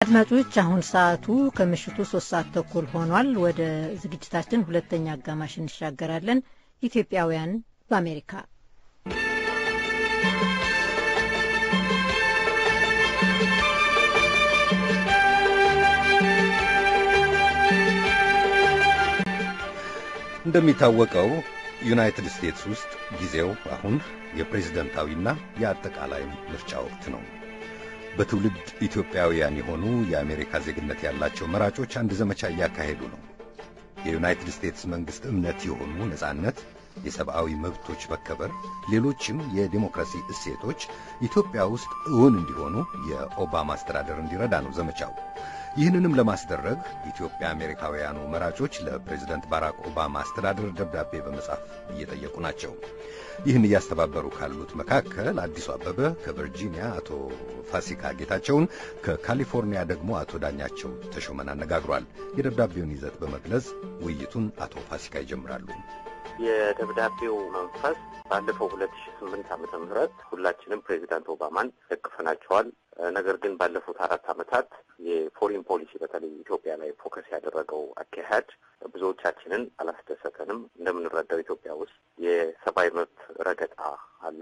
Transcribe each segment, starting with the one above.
አድማጮች አሁን ሰዓቱ ከምሽቱ ሶስት ሰዓት ተኩል ሆኗል። ወደ ዝግጅታችን ሁለተኛ አጋማሽ እንሻገራለን። ኢትዮጵያውያን በአሜሪካ እንደሚታወቀው ዩናይትድ ስቴትስ ውስጥ ጊዜው አሁን የፕሬዝደንታዊና የአጠቃላይ ምርጫ ወቅት ነው። በትውልድ ኢትዮጵያውያን የሆኑ የአሜሪካ ዜግነት ያላቸው መራጮች አንድ ዘመቻ እያካሄዱ ነው። የዩናይትድ ስቴትስ መንግሥት እምነት የሆኑ ነጻነት፣ የሰብአዊ መብቶች መከበር፣ ሌሎችም የዲሞክራሲ እሴቶች ኢትዮጵያ ውስጥ እውን እንዲሆኑ የኦባማ አስተዳደር እንዲረዳ ነው ዘመቻው። ይህንንም ለማስደረግ ኢትዮጵያ አሜሪካውያኑ መራጮች ለፕሬዝደንት ባራክ ኦባማ አስተዳደር ደብዳቤ በመጻፍ እየጠየቁ ናቸው። ይህን እያስተባበሩ ካሉት መካከል አዲሱ አበበ ከቨርጂኒያ አቶ ፋሲካ ጌታቸውን፣ ከካሊፎርኒያ ደግሞ አቶ ዳኛቸው ተሾመን አነጋግሯል። የደብዳቤውን ይዘት በመግለጽ ውይይቱን አቶ ፋሲካ ይጀምራሉ። የደብዳቤው መንፈስ ባለፈው ሁለት ሺ ስምንት ዓመተ ምህረት ሁላችንም ፕሬዚዳንት ኦባማን ደግፈናቸዋል። ነገር ግን ባለፉት አራት ዓመታት የፎሪን ፖሊሲ በተለይ ኢትዮጵያ ላይ ፎከስ ያደረገው አካሄድ ብዙዎቻችንን አላስደሰተንም። እንደምንረዳው ኢትዮጵያ ውስጥ የሰብአዊ መብት ረገጣ አለ፣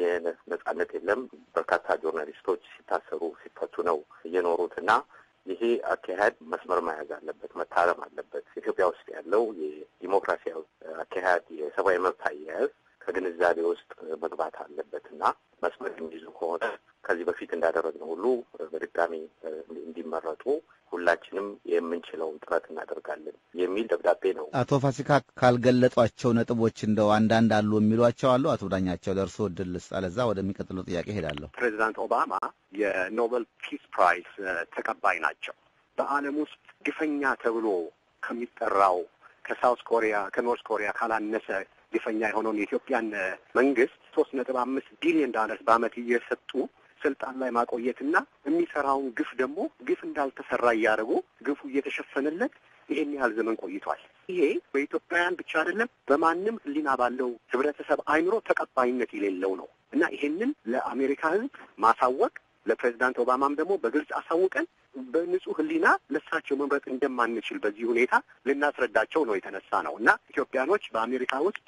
የነጻነት የለም። በርካታ ጆርናሊስቶች ሲታሰሩ ሲፈቱ ነው እየኖሩት እና ይሄ አካሄድ መስመር መያዝ አለበት፣ መታረም አለበት። ኢትዮጵያ ውስጥ ያለው የዲሞክራሲያዊ አካሄድ የሰብአዊ መብት አያያዝ ከግንዛቤ ውስጥ መግባት አለበት እና መስመር የሚይዙ ከሆነ ከዚህ በፊት እንዳደረግነው ሁሉ በድጋሚ እንዲመረጡ ሁላችንም የምንችለውን ጥረት እናደርጋለን የሚል ደብዳቤ ነው። አቶ ፋሲካ ካልገለጧቸው ነጥቦች እንደው አንዳንድ አሉ የሚሏቸው አሉ? አቶ ዳኛቸው ለእርሶ እድል ልስጥ፣ አለዛ ወደሚቀጥለው ጥያቄ ሄዳለሁ። ፕሬዚዳንት ኦባማ የኖቤል ፒስ ፕራይስ ተቀባይ ናቸው። በዓለም ውስጥ ግፈኛ ተብሎ ከሚጠራው ከሳውት ኮሪያ ከኖርት ኮሪያ ካላነሰ ግፈኛ የሆነውን የኢትዮጵያን መንግስት ሶስት ነጥብ አምስት ቢሊዮን ዳለርስ በዓመት እየሰጡ ስልጣን ላይ ማቆየትና የሚሰራውን ግፍ ደግሞ ግፍ እንዳልተሰራ እያደረጉ ግፉ እየተሸፈነለት ይሄን ያህል ዘመን ቆይቷል። ይሄ በኢትዮጵያውያን ብቻ አይደለም፣ በማንም ሕሊና ባለው ህብረተሰብ አይምሮ ተቀባይነት የሌለው ነው እና ይሄንን ለአሜሪካ ሕዝብ ማሳወቅ ለፕሬዚዳንት ኦባማም ደግሞ በግልጽ አሳውቀን በንጹህ ሕሊና ለሳቸው መምረጥ እንደማንችል በዚህ ሁኔታ ልናስረዳቸው ነው የተነሳ ነው እና ኢትዮጵያኖች በአሜሪካ ውስጥ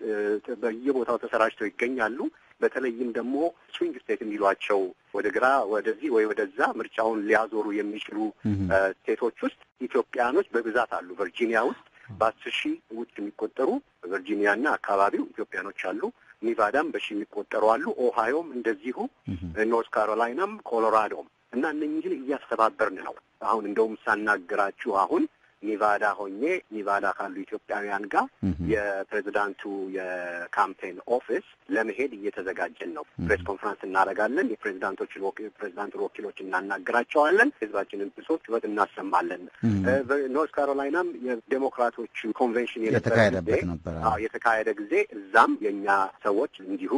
በየቦታው ተሰራጭተው ይገኛሉ። በተለይም ደግሞ ስዊንግ ስቴት የሚሏቸው ወደ ግራ ወደዚህ ወይ ወደዛ ምርጫውን ሊያዞሩ የሚችሉ ስቴቶች ውስጥ ኢትዮጵያኖች በብዛት አሉ። ቨርጂኒያ ውስጥ በአስር ሺህ ውስጥ የሚቆጠሩ ቨርጂኒያና አካባቢው ኢትዮጵያኖች አሉ። ኒቫዳም በሺህ የሚቆጠሩ አሉ። ኦሃዮም እንደዚሁ፣ ኖርት ካሮላይናም ኮሎራዶም እና እነኝህን እያስተባበርን ነው። አሁን እንደውም ሳናግራችሁ አሁን ኒቫዳ ሆኜ ኒቫዳ ካሉ ኢትዮጵያውያን ጋር የፕሬዚዳንቱ የካምፔን ኦፊስ ለመሄድ እየተዘጋጀን ነው። ፕሬስ ኮንፈረንስ እናደርጋለን። የፕሬዚዳንቶችን ፕሬዚዳንቱን ወኪሎች እናናግራቸዋለን። ህዝባችንን ብሶት ጩኸት እናሰማለን። ኖርት ካሮላይናም የዴሞክራቶች ኮንቬንሽን የተካሄደበት ነበር የተካሄደ ጊዜ እዛም የእኛ ሰዎች እንዲሁ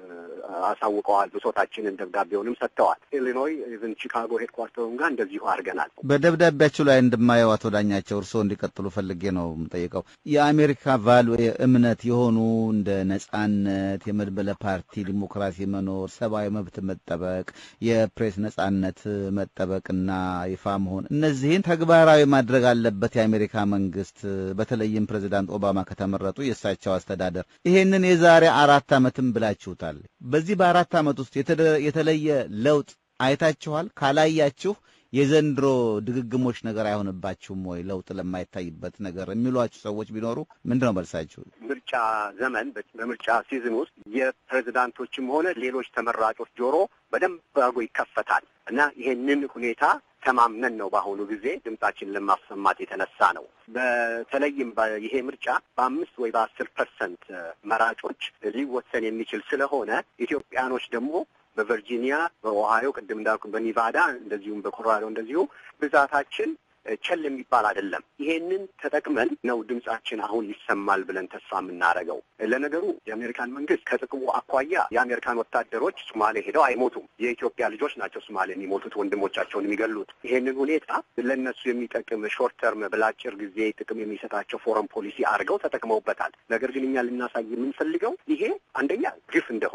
አሳውቀዋል። ብሶታችንን ደብዳቤውንም ሰጥተዋል። ኢሊኖይ ኢቨን ቺካጎ ሄድኳርተሩን ጋር እንደዚሁ አድርገናል። በደብዳቤያችሁ ላይ እንደማየው አቶ ዳኛቸው እርስዎ እንዲቀጥሉ ፈልጌ ነው የምጠይቀው። የአሜሪካ ቫሉ እምነት የሆኑ እንደ ነጻነት፣ የመድበለ ፓርቲ ዲሞክራሲ መኖር፣ ሰብአዊ መብት መጠበቅ፣ የፕሬስ ነጻነት መጠበቅና ይፋ መሆን እነዚህን ተግባራዊ ማድረግ አለበት የአሜሪካ መንግስት፣ በተለይም ፕሬዚዳንት ኦባማ ከተመረጡ የእሳቸው አስተዳደር ይሄንን የዛሬ አራት ዓመትም ብላችሁታል። በዚህ በአራት ዓመት ውስጥ የተለየ ለውጥ አይታችኋል? ካላያችሁ የዘንድሮ ድግግሞች ነገር አይሆንባችሁም ወይ? ለውጥ ለማይታይበት ነገር የሚሏችሁ ሰዎች ቢኖሩ ምንድን ነው መልሳችሁ? ምርጫ ዘመን በምርጫ ሲዝን ውስጥ የፕሬዚዳንቶችም ሆነ ሌሎች ተመራጮች ጆሮ በደንብ አድርጎ ይከፈታል እና ይሄንን ሁኔታ ተማምነን ነው በአሁኑ ጊዜ ድምጻችን ለማሰማት የተነሳ ነው። በተለይም ይሄ ምርጫ በአምስት ወይ በአስር ፐርሰንት መራጮች ሊወሰን የሚችል ስለሆነ ኢትዮጵያኖች ደግሞ በቨርጂኒያ፣ በኦሃዮ ቅድም እንዳልኩ በኒቫዳ እንደዚሁም በኮሎራዶ እንደዚሁ ብዛታችን ቸል የሚባል አይደለም። ይሄንን ተጠቅመን ነው ድምጻችን አሁን ይሰማል ብለን ተስፋ የምናደርገው። ለነገሩ የአሜሪካን መንግስት ከጥቅሙ አኳያ የአሜሪካን ወታደሮች ሶማሌ ሄደው አይሞቱም። የኢትዮጵያ ልጆች ናቸው ሶማሌ የሚሞቱት ወንድሞቻቸውን የሚገሉት። ይሄንን ሁኔታ ለእነሱ የሚጠቅም ሾርት ተርም ብላጭር ጊዜ ጥቅም የሚሰጣቸው ፎረን ፖሊሲ አድርገው ተጠቅመውበታል። ነገር ግን እኛ ልናሳይ የምንፈልገው ይሄ አንደኛ ግፍ እንደሆነ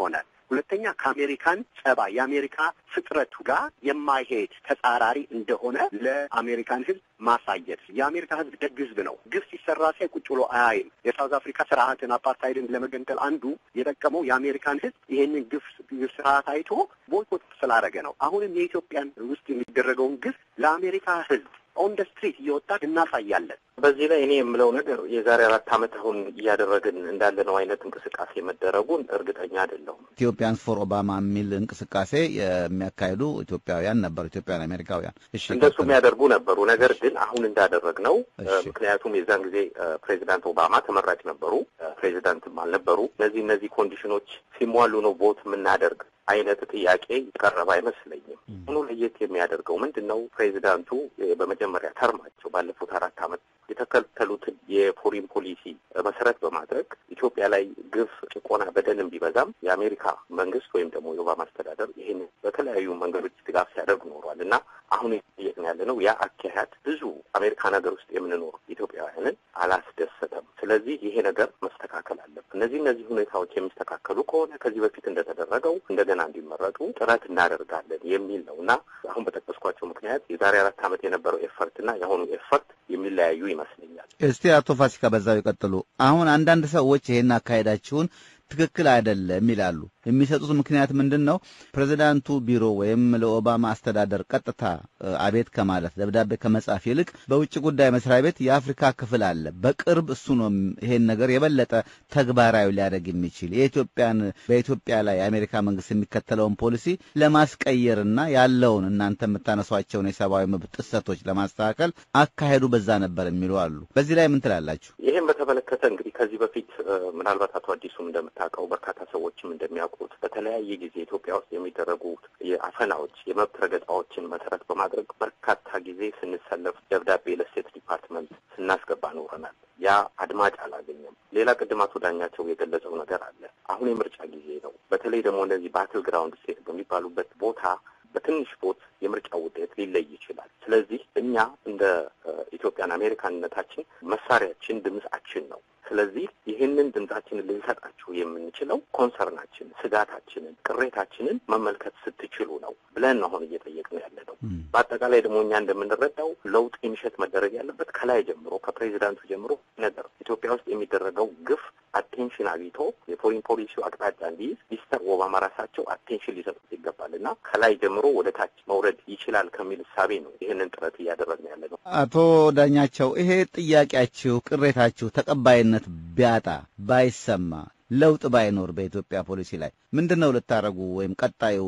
ሁለተኛ ከአሜሪካን ጸባይ የአሜሪካ ፍጥረቱ ጋር የማይሄድ ተጻራሪ እንደሆነ ለአሜሪካን ሕዝብ ማሳየት። የአሜሪካ ሕዝብ ደግ ሕዝብ ነው። ግፍ ሲሰራ ሲያይ ቁጭ ብሎ አያይም። የሳውዝ አፍሪካ ስርዓትን አፓርታይድን ለመገንጠል አንዱ የጠቀመው የአሜሪካን ሕዝብ ይሄንን ግፍ ግፍ ስርዓት አይቶ ቦይኮት ስላደረገ ነው። አሁንም የኢትዮጵያን ውስጥ የሚደረገውን ግፍ ለአሜሪካ ሕዝብ ኦን ደ ስትሪት እየወጣን እናሳያለን። በዚህ ላይ እኔ የምለው ነገር የዛሬ አራት ዓመት አሁን እያደረግን እንዳለነው አይነት እንቅስቃሴ መደረጉን እርግጠኛ አይደለሁም። ኢትዮጵያንስ ፎር ኦባማ የሚል እንቅስቃሴ የሚያካሂዱ ኢትዮጵያውያን ነበሩ፣ ኢትዮጵያውያን አሜሪካውያን። እሺ እንደሱ የሚያደርጉ ነበሩ። ነገር ግን አሁን እንዳደረግ ነው። ምክንያቱም የዛን ጊዜ ፕሬዚዳንት ኦባማ ተመራጭ ነበሩ፣ ፕሬዚዳንትም አልነበሩ። እነዚህ እነዚህ ኮንዲሽኖች ሲሟሉ ነው ቮት የምናደርግ አይነት ጥያቄ የቀረበ አይመስለኝም። ሁኑ ለየት የሚያደርገው ምንድን ነው? ፕሬዚዳንቱ በመጀመሪያ ተርማቸው ባለፉት አራት ዓመት የተከተሉትን የፎሪን ፖሊሲ መሰረት በማድረግ ኢትዮጵያ ላይ ግፍ፣ ጭቆና፣ በደልም ቢበዛም የአሜሪካ መንግስት ወይም ደግሞ የኦባማ አስተዳደር ይህን በተለያዩ መንገዶች ድጋፍ ሲያደርግ ኖሯል እና አሁን እየጠየቅን ያለ ነው ያ አካሄድ ብዙ አሜሪካን ሀገር ውስጥ የምንኖር ኢትዮጵያውያንን አላስደሰተም። ስለዚህ ይሄ ነገር መስተካከል አለበት። እነዚህ እነዚህ ሁኔታዎች የሚስተካከሉ ከሆነ ከዚህ በፊት እንደተደረገው እንደገና እንዲመረጡ ጥረት እናደርጋለን የሚል ነው እና አሁን በጠቀስኳቸው ምክንያት የዛሬ አራት ዓመት የነበረው ኤፈርት እና የአሁኑ ኤፈርት የሚለያዩ ይመስለኛል። እስቲ አቶ ፋሲካ በዛው ይቀጥሉ። አሁን አንዳንድ ሰዎች ይሄን አካሄዳችሁን ትክክል አይደለም ይላሉ። የሚሰጡት ምክንያት ምንድን ነው? ፕሬዚዳንቱ ቢሮ ወይም ለኦባማ አስተዳደር ቀጥታ አቤት ከማለት ደብዳቤ ከመጻፍ ይልቅ በውጭ ጉዳይ መስሪያ ቤት የአፍሪካ ክፍል አለ። በቅርብ እሱ ነው ይሄን ነገር የበለጠ ተግባራዊ ሊያደርግ የሚችል የኢትዮጵያን በኢትዮጵያ ላይ የአሜሪካ መንግስት የሚከተለውን ፖሊሲ ለማስቀየርና ያለውን እናንተ የምታነሷቸውን የሰብአዊ መብት ጥሰቶች ለማስተካከል አካሄዱ በዛ ነበር የሚሉ አሉ። በዚህ ላይ ምን ትላላችሁ? ይህም በተመለከተ እንግዲህ ከዚህ በፊት ምናልባት አቶ አዲሱም እንደምታውቀው በርካታ ሰዎችም እንደሚያውቁት በተለያየ ጊዜ ኢትዮጵያ ውስጥ የሚደረጉ የአፈናዎች የመብት ረገጣዎችን መሰረት በማድረግ በርካታ ጊዜ ስንሰለፍ ደብዳቤ ለስቴት ዲፓርትመንት ስናስገባ ኖረናል። ያ አድማጭ አላገኘም። ሌላ ቅድም አቶ ዳኛቸው የገለጸው ነገር አለ። አሁን የምርጫ ጊዜ ነው። በተለይ ደግሞ እነዚህ ባትል ግራውንድ ስቴት በሚባሉበት ቦታ በትንሽ ቦት የምርጫ ውጤት ሊለይ ይችላል። ስለዚህ እኛ እንደ ኢትዮጵያን አሜሪካንነታችን መሳሪያችን ድምጻችን ነው። ስለዚህ ይህንን ድምጻችንን ልንሰጣችሁ የምንችለው ኮንሰርናችን፣ ስጋታችንን፣ ቅሬታችንን መመልከት ስትችሉ ነው ብለን አሁን እየጠየቅን ያለ ነው። በአጠቃላይ ደግሞ እኛ እንደምንረዳው ለውጥ ኢኒሼት መደረግ ያለበት ከላይ ጀምሮ ከፕሬዚዳንቱ ጀምሮ ነገር ኢትዮጵያ ውስጥ የሚደረገው ግፍ አቴንሽን አግኝቶ የፎሪን ፖሊሲው አቅጣጫ እንዲይዝ ሚስተር ኦባማ ራሳቸው አቴንሽን ሊሰጡት ይገባል እና ከላይ ጀምሮ ወደ ታች መውረድ ይችላል ከሚል እሳቤ ነው ይህንን ጥረት እያደረግን ያለ ነው። አቶ ዳኛቸው ይሄ ጥያቄያችሁ፣ ቅሬታችሁ ተቀባይነት ቢያጣ ባይሰማ ለውጥ ባይኖር በኢትዮጵያ ፖሊሲ ላይ ምንድን ነው ልታደርጉ ወይም ቀጣዩ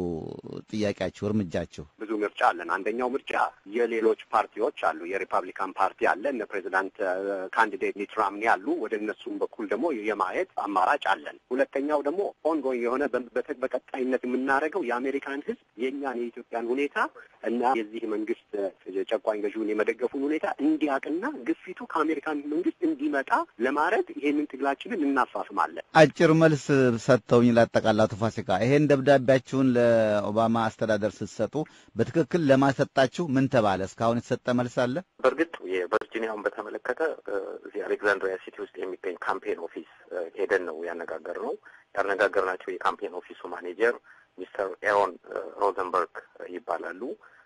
ጥያቄያችሁ እርምጃችሁ? ብዙ ምርጫ አለን። አንደኛው ምርጫ የሌሎች ፓርቲዎች አሉ። የሪፐብሊካን ፓርቲ አለ፣ እነ ፕሬዚዳንት ካንዲዴት ሚት ሮምኒ አሉ። ወደ እነሱም በኩል ደግሞ የማየት አማራጭ አለን። ሁለተኛው ደግሞ ኦንጎይንግ የሆነ በቀጣይነት የምናደርገው የአሜሪካን ሕዝብ የእኛን የኢትዮጵያን ሁኔታ እና የዚህ መንግስት ጨቋኝ ገዢውን የመደገፉን ሁኔታ እንዲያውቅና ግፊቱ ከአሜሪካን መንግስት እንዲመጣ ለማድረግ ይሄንን ትግላችንን እናፋፍማለን። አጭር መልስ ሰጥተውኝ ላጠቃላቱ ፋሲካ ይሄን ደብዳቤያችሁን ለኦባማ አስተዳደር ስትሰጡ በትክክል ለማሰጣችሁ ምን ተባለ? እስካሁን የተሰጠ መልስ አለ? በእርግጥ የቨርጂኒያውን በተመለከተ እዚህ አሌክዛንድሪያ ሲቲ ውስጥ የሚገኝ ካምፔን ኦፊስ ሄደን ነው ያነጋገር ነው ያነጋገርናቸው። የካምፔን ኦፊሱ ማኔጀር ሚስተር ኤሮን ሮዘንበርግ ይባላሉ።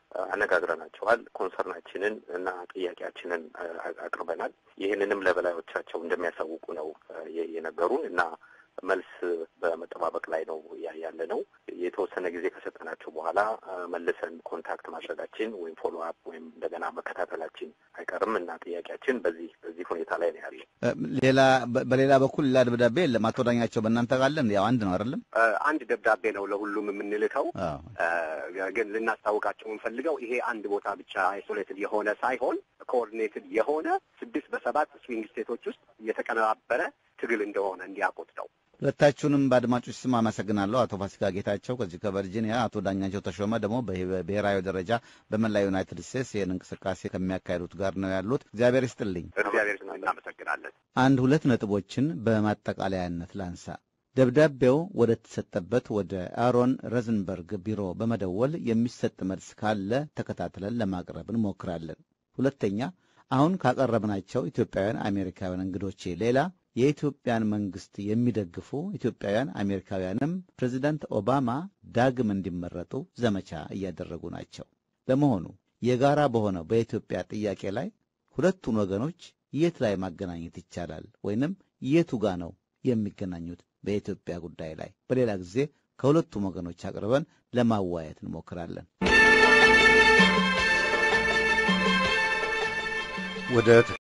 አነጋግረናቸዋል። ኮንሰርናችንን እና ጥያቄያችንን አቅርበናል። ይህንንም ለበላዮቻቸው እንደሚያሳውቁ ነው የነገሩን እና መልስ በመጠባበቅ ላይ ነው ያለ ነው። የተወሰነ ጊዜ ከሰጠናቸው በኋላ መልሰን ኮንታክት ማድረጋችን ወይም ፎሎ አፕ ወይም እንደገና መከታተላችን አይቀርም እና ጥያቄያችን በዚህ በዚህ ሁኔታ ላይ ነው ያለ። ሌላ በሌላ በኩል ሌላ ደብዳቤ የለም። አቶ ዳኛቸው በእናንተ ጋለን ያው አንድ ነው አይደለም? አንድ ደብዳቤ ነው ለሁሉም የምንልከው። ግን ልናስታውቃቸው የምንፈልገው ይሄ አንድ ቦታ ብቻ አይሶሌትድ የሆነ ሳይሆን ኮኦርዲኔትድ የሆነ ስድስት በሰባት ስዊንግ ስቴቶች ውስጥ የተቀነባበረ ትግል እንደሆነ እንዲያውቁት ነው። ሁለታችሁንም በአድማጮች ስም አመሰግናለሁ። አቶ ፋሲካ ጌታቸው ከዚህ ከቨርጂኒያ፣ አቶ ዳኛቸው ተሾመ ደግሞ በብሔራዊ ደረጃ በመላ ዩናይትድ ስቴትስ ይህን እንቅስቃሴ ከሚያካሂዱት ጋር ነው ያሉት። እግዚአብሔር ይስጥልኝ። እግዚአብሔር እናመሰግናለን። አንድ ሁለት ነጥቦችን በማጠቃለያነት ላንሳ። ደብዳቤው ወደ ተሰጠበት ወደ አሮን ረዝንበርግ ቢሮ በመደወል የሚሰጥ መልስ ካለ ተከታትለን ለማቅረብ እንሞክራለን። ሁለተኛ አሁን ካቀረብናቸው ኢትዮጵያውያን አሜሪካውያን እንግዶቼ ሌላ የኢትዮጵያን መንግስት የሚደግፉ ኢትዮጵያውያን አሜሪካውያንም ፕሬዚዳንት ኦባማ ዳግም እንዲመረጡ ዘመቻ እያደረጉ ናቸው። ለመሆኑ የጋራ በሆነው በኢትዮጵያ ጥያቄ ላይ ሁለቱን ወገኖች የት ላይ ማገናኘት ይቻላል? ወይንም የቱ ጋ ነው የሚገናኙት? በኢትዮጵያ ጉዳይ ላይ በሌላ ጊዜ ከሁለቱም ወገኖች አቅርበን ለማዋየት እንሞክራለን። ወደ